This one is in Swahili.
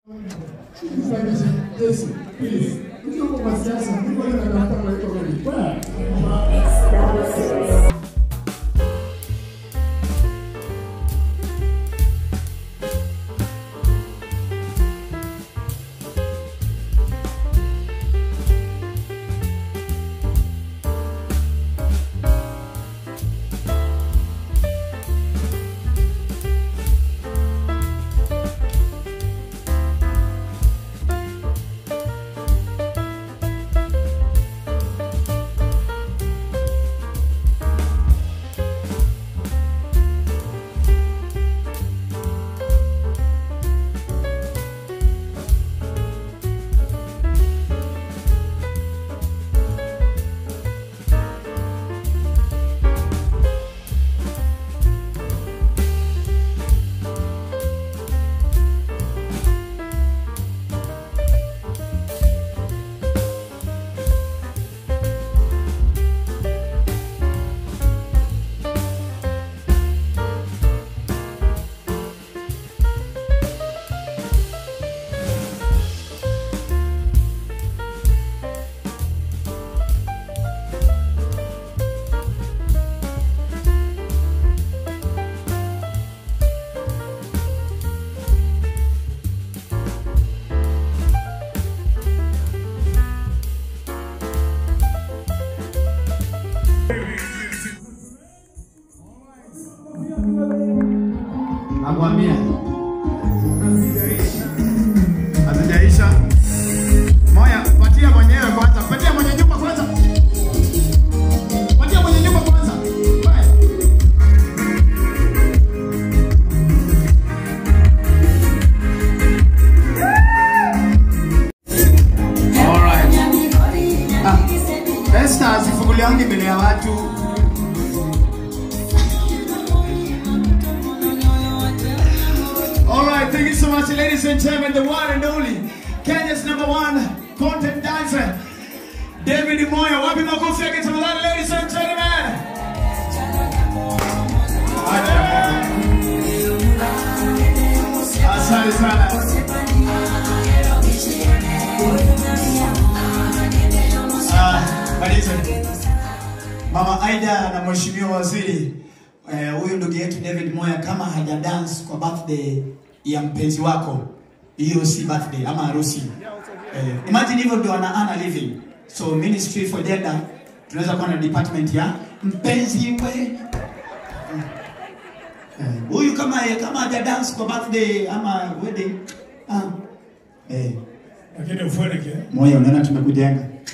Yesu, please. Ukiwa kwa siasa, Mungu anatafuta kwa hiyo kweli. Nakwambia hazijaisha. Moya, patia mwenyewe kwanza, patia mwenye nyumba kwanza, patia mwenye nyumba kwanza. Haya. Alright. Ah, Esther asifunguliangi mbele ya watu. All right, thank you so much, ladies and gentlemen. The one and only Kenya's number one content dancer, David Moyo. Wapi makofi yake tafadhali, ladies and gentlemen. Acha. Asante sana. Ah, maliza. Mama Aida na Mheshimiwa Waziri eh, huyu ndugu yetu David Moya kama haja dance kwa birthday ya mpenzi wako, hiyo si birthday ama harusi. Eh, imagine hivyo ndio wana ana living. So Ministry for Gender tunaweza kuwa na department ya mpenzi we. Eh, Huyu kama kama haja dance kwa birthday ama wedding. Ah. Eh, lakini ufueleke Moya unaona tumekujenga.